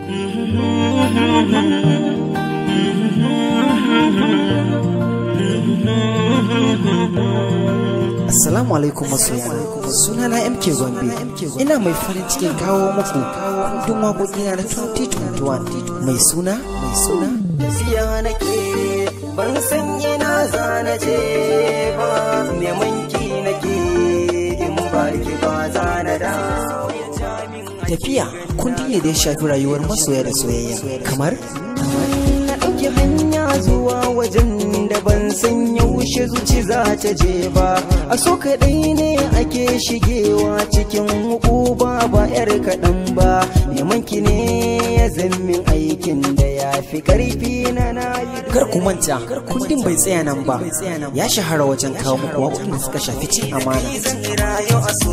Assalamu alaikum masoya suna na MK Gombe ina mai farin cikin kawo muku kundin waƙoƙi na 2021 mai suna mai suna Siya nake ban san yana zana je ba neman ki nake in ba ki ba zana da tafiya kundi ne da ya shafi rayuwar masoya da soyayya kamar na ɗauki hanya zuwa wajen da ban san yaushe zuci za ta je ba a so kaɗai ne ake shigewa cikin hukuba ba yar kaɗan ba neman ki ne ya zammin aikin da ya fi ƙarfi na na yi kar ku manta kundin bai tsaya nan ba ya shahara wajen kawo muku waƙoƙin da suka shafi cin amana zan rayu a so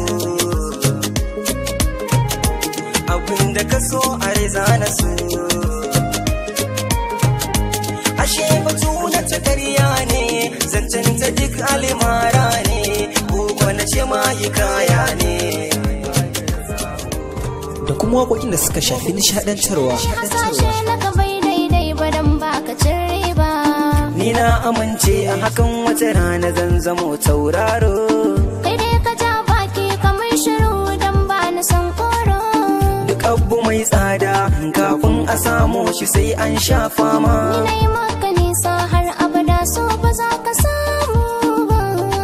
abin da ka so a riza na so ashe batu na ta karya ne zancen ta duk alimara ne ko na ce ma kaya ne da kuma waƙoƙin da suka shafi nishaɗantarwa hasashe na ka bai daidai ba dan baka cin riba ni na amince a hakan wata rana zan zamo tauraro kai dai ka ja baki kamar shiru dan ba na san koro duk abu mai tsada kafin a samu shi sai an sha fama ni na yi maka nisa har abada so ba za ka samu ba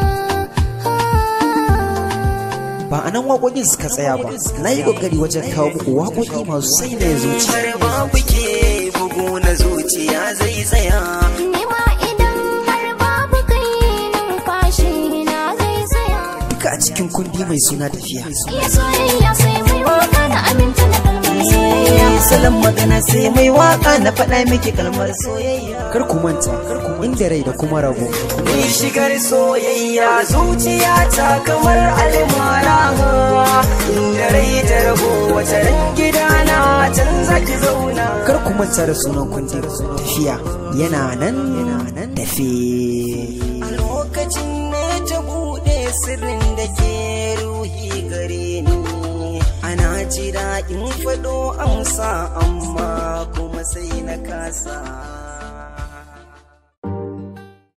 ba a nan waƙoƙin suka tsaya ba na yi ƙoƙari wajen kawo muku waƙoƙi masu sai da ya zuci har babu ke bugu na zuciya zai tsaya ni ma idan har babu kai numfashi na zai tsaya duka a cikin kundi mai suna tafiya iya soyayya sai mai waka na aminta da kalmar soyayya salon magana sai mai waka na faɗa miki kalmar soyayya kar ku manta inda rai da kuma rago ni shigar soyayya zuciya ta kamar almara inda rai ta rabo wata ran gidana can zaki zauna kar ku manta da sunan kundi tafiya yana nan yana nan tafe a lokacin ne ta buɗe sirrin da ke ruhi gare ni ana jira in faɗo amsa amma kuma sai na kasa